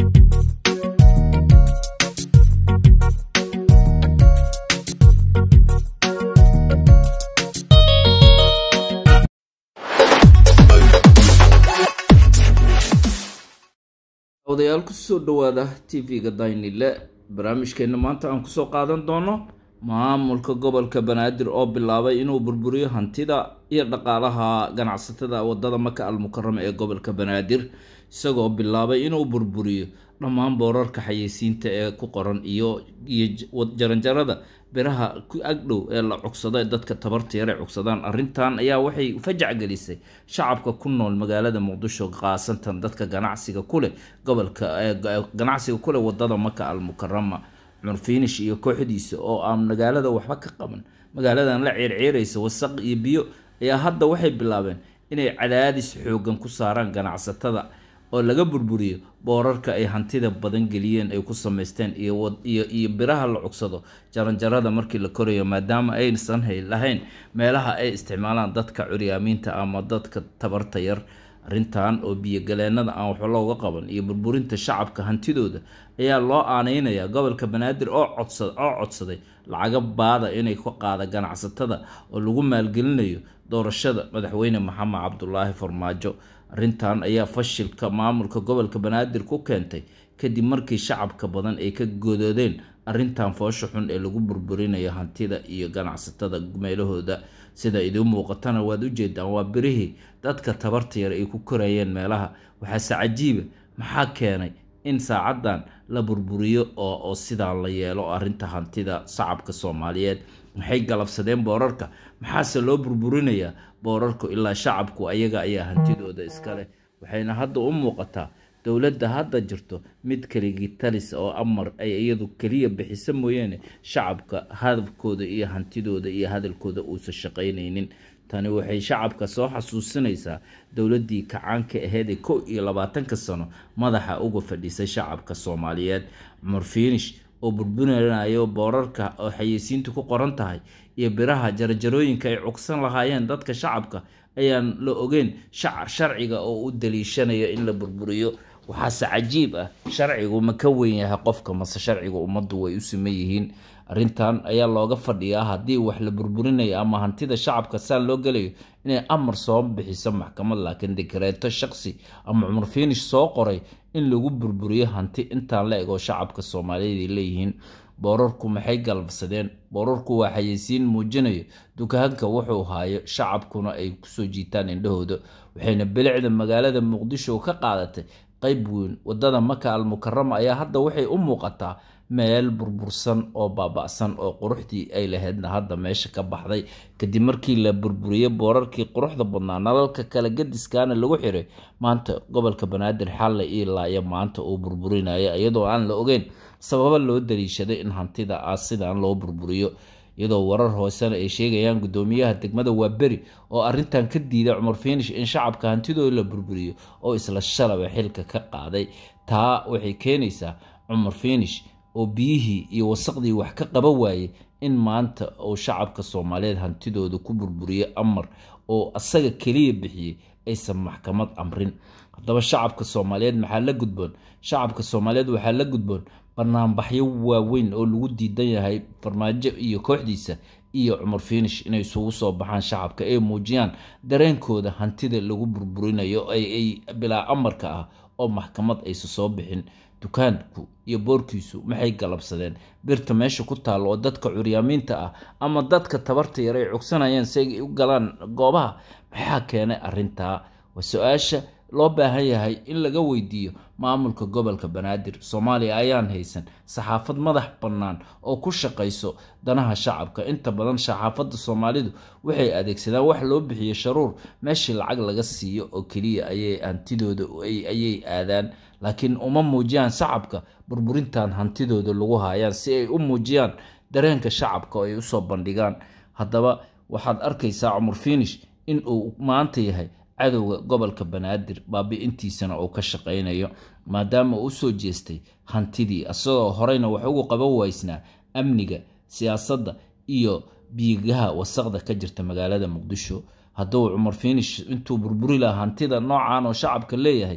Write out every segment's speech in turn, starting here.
odayaal kusoo dhawaada tv-ga daynile barnaamijkeena maanta aan kusoo qaadan doono maamulka gobolka banaadir oo bilaabay inuu burburiyo hantida iyo dhaqaalaha ganacsatada wadada maka almukarama ee gobolka banaadir isagoo bilaabay inuu burburiyo dhammaan boorarka xayeysiinta ee ku qoran iyo iyo jaranjarada biraha ku agdhow ee la cugsado ee dadka tabarta yar ay cugsadaan arrintan ayaa waxay fajac gelisay shacabka ku nool magaalada muqdisho qaasantan dadka ganacsiga kuleh gobolka ganacsiga kuleh wadada maka almukarama cumar fiinish iyo kooxdiisa oo aan magaalada waxba ka qaban magaaladan la ceerceeraysa wasaq iyo biyo ayaa hadda waxay bilaabeen inay cadaadis xoogan ku saaraan ganacsatada oo laga burburiyo boorarka ay hantida badan geliyeen ay ku samaysteen iyo iyo biraha la cugsado jaranjarada markii la korayo maadaama aysan hay lahayn meelaha ay isticmaalaan dadka curyaamiinta ama dadka tabarta yar arrintan oo biyogaleenada aan waxba looga qaban iyo burburinta shacabka hantidooda ayaa loo aaneynayaa gobolka banaadir oo codsa oo codsaday lacaga baada inay ka qaada ganacsatada oo lagu maalgelinayo doorashada madaxweyne maxamed cabdulaahi farmaajo arrintan ayaa fashilka maamulka gobolka banaadir ku keentay kadib markii shacabka badan ay ka godoodeen arrintan foosha xun ee lagu burburinayo hantida iyo ganacsatada meelahooda sida idiin muuqatana waad ujeedaan waa birihii dadka tabarta yar ay ku korayeen meelaha waxaase cajiiba maxaa keenay in saacadan la burburiyo oo oo sidaan la yeelo arrinta hantida shacabka soomaaliyeed maxay galabsadeen boorarka maxaase loo burburinayaa boorarku ilaa shacabku ayaga ayaa hantidooda iskaleh waxayna hadda u muuqataa dowladda hadda jirto mid keligii talis oo amar ay iyadu keliya bixisa mooyaane shacabka hadafkooda iyo hantidooda iyo hadalkooda uusan shaqaynaynin tani waxay shacabka soo xasuusinaysaa dowladdii kacaanka aheyd ee kow iyo labaatanka sano madaxa uga fadhiisay shacabka soomaaliyeed cumar fiinish oo burburinayo boorarka oo xayeysiintu ku qoran tahay iyo biraha jarajarooyinka ay cugsan lahaayeen dadka shacabka ayaan la ogeyn sharciga oo u daliishanaya in la burburiyo waxaase cajiib ah sharcigu ma ka weyn yahay qofka mase sharciga ummaddu way u siman yihiin arrintan ayaa looga fadhiyaa haddii wax la burburinayo ama hantida shacabka saan loo gelayo inay amar soo bixiso maxkamad laakiin dikareeto shaqsi ama cumar fiinish soo qoray in lagu burburiyo hanti intaan la ego shacabka soomaaliyeed ay leeyihiin boorarku maxay galabsadeen boorarku waa xayeysiin muujinayo dukaanka wuxuu haayo shacabkuna ay kusoo jiitaan indhahooda waxayna bilicda magaalada muqdisho ka qaadatay qeyb weyn wadada maka almukarama ayaa hadda waxay u muuqataa meel burbursan oo baaba-san oo quruxdii ay lahaydna hadda meesha ka baxday kadib markii la burburiyey boorarkii quruxda badnaa nalalka kale gadiskaana lagu xiray maanta gobolka banaadir xalle ilaa iyo maanta uu burburinaya iyadoo aan la ogeyn sababo loo daliishaday in hantida a sidaan loo burburiyo iyadoo warar hoosena ay sheegayaan guddoomiyaha degmada waaberi oo arrintan ka diiday cumar fiinish in shacabka hantidooda la burburiyo oo isla shalaba xilka ka qaaday taa waxay keenaysaa cumar fiinish oo biyihii iyo wasaqdii wax ka qaba waayey in maanta uu shacabka soomaaliyeed hantidooda ku burburiyo amar oo asaga keliya bixiyey aysan maxkamad amrin haddaba shacabka soomaaliyeed maxaa la gudboon shacabka soomaaliyeed waxaa la gudboon banaanbaxyo waaweyn oo lagu diidan yahay farmaajo iyo kooxdiisa iyo cumar fiinish inay isugu soo baxaan shacabka ay muujiyaan dareenkooda hantida lagu burburinayo ay bilaa amarka ah oo maxkamad aysa soo bixin dukaanku iyo boorkiisu maxay galabsadeen birta meesha ku taalo oo dadka curyaamiinta ah ama dadka tabarta yar ay cugsanayeen si ay u galaan goobaha maxaa keenay arrintaa waa su-aasha loo baahan yahay in laga weydiiyo maamulka gobolka banaadir soomaaliya ayaan haysan saxaafad madax bannaan oo ku shaqayso danaha shacabka inta badan saxaafadda soomaalidu waxay adeegsadaan wax loo bixiyo sharuur meeshii lacag laga siiyo oo keliya ayay hantidooda ayay aadaan laakiin uma muujiyaan shacabka burburintan hantidooda lagu haayaan si ay u muujiyaan dareenka shacabka oo ay usoo bandhigaan haddaba waxaad arkaysaa cumar fiinish in uu maanta yahay cadowga gobolka banaadir baabi-intiisana uu ka shaqaynayo maadaama uu usoo jeestay hantidii isagoo horeyna wax ugu qaban waysnaa amniga siyaasadda iyo biigaha wasaqda ka jirta magaalada muqdisho hadduu cumar fiinish intuu burburi lahaa hantida noocan oo shacabka leeyahay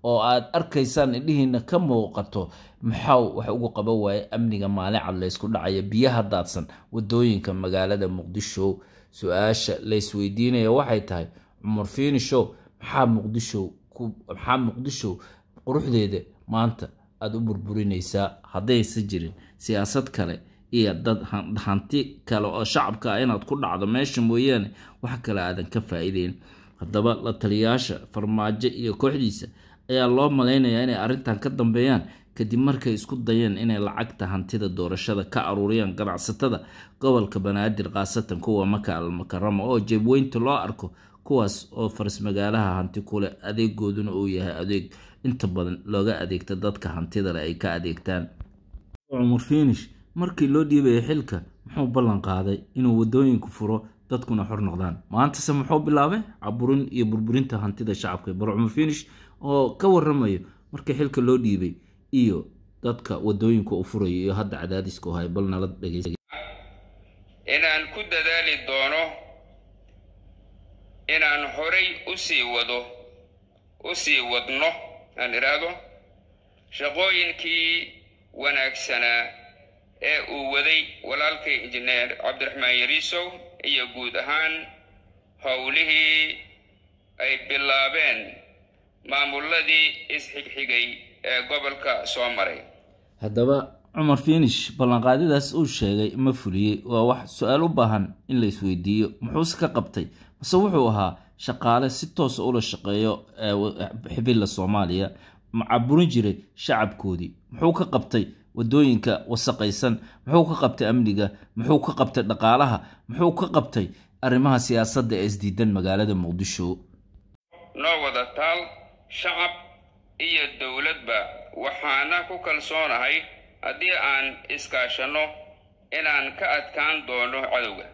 oo aad arkaysaan indhihiina ka muuqato maxaa wax ugu qaban waaye amniga maalin cad laysku dhacaya biyaha daadsan wadooyinka magaalada muqdisho su-aasha laysweydiinaya waxay tahay cumar fiinishow maxaa muqdisho maxaa muqdisho quruxdeeda maanta aada u burburinaysaa haddaysan jirin siyaasad kale iyo dad hanti kale oo shacabka ah inaad ku dhacdo meesha mooyaane wax kale aadan ka faa-iideyn haddaba la taliyayaasha farmaajo iyo kooxdiisa ayaa loo malaynayaa inay arrintan ka dambeeyaan kadib markay isku dayeen inay lacagta hantida doorashada ka aruuriyaan ganacsatada gobolka banaadir khaasatan kuwa maka almukarama oo jeebweynta loo arko kuwaas oo faras magaalaha hanti kuleh adeegooduna uu yahay adeeg inta badan looga adeegta dadka hantidale ay ka adeegtaan cumar fiinish markii loo dhiibaya xilka muxuu ballan qaaday inuu wadooyinku furo dadkuna xor noqdaan maantase muxuu bilaabay caburin iyo burburinta hantida shacabka bar cumar fiinish oo ka waramayo markii xilka loo dhiibay iyo dadka wadooyinka u furayo iyo hadda cadaadiska u hay bal nala dhegeysa inaan ku dadaali doono inaan horay usii wado u sii wadno aan idhaahdo shaqooyinkii wanaagsanaa ee uu waday walaalkay injineer cabdiraxmaan yariisow iyo guud ahaan howlihii ay bilaabeen maamuladii isxigxigay ee gobolka soo maray haddaba cumar fiinish ballanqaadidaas uu sheegay ma fuliyey waa wax su-aal u baahan in la isweydiiyo muxuuse ka qabtay mase wuxuu ahaa shaqaale si toosa ula shaqeeyo xibilla soomaaliya macaburin jiray shacabkoodii muxuu ka qabtay wadooyinka wasaqaysan muxuu ka qabtay amniga muxuu ka qabtay dhaqaalaha muxuu ka qabtay arrimaha siyaasadda ee isdiidan magaalada muqdisho noo wada taal shacab iyo dowladba waxaana ku kalsoonahay haddii aan iskaashanno inaan ka adkaan doono cadowga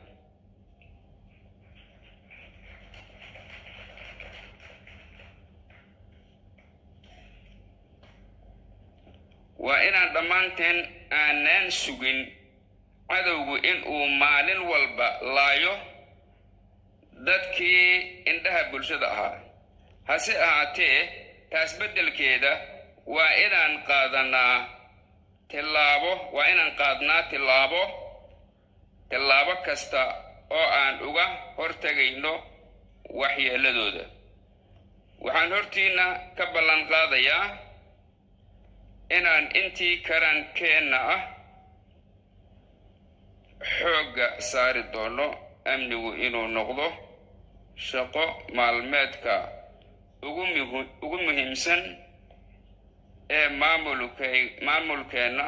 waa inaan dhammaanteen aanaan sugin cadowgu in uu maalin walba laayo dadkii indhaha bulshada ahaa hase ahaatee taas beddelkeeda waa inaan qaadanaa tillaabo waa inaan qaadnaa tillaabo tillaabo kasta oo aan uga hortegayno waxyeelladooda waxaan hortiinna ka ballan qaadayaa inaan intii karankeenna ah xoogga saari doono amnigu inuu noqdo shaqo maalmeedka ugu muhiimsan ee maamulkeenna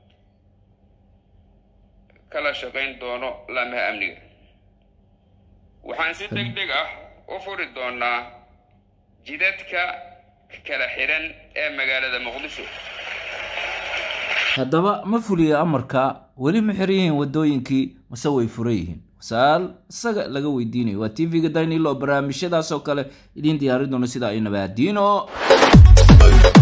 kala shaqayn doono laamaha amniga waxaan si deg deg ah u furi doonaa jidadka kala xihan ee magaalada muqdisho haddaba ma fuliya amarka weli ma xiran yihiin wadooyinkii mase way furan yihiin su-aal isaga laga weydiinayo waa t v-ga daynilo barnaamijyadaas oo kale idiin diyaarin doono sida ay nabaadiino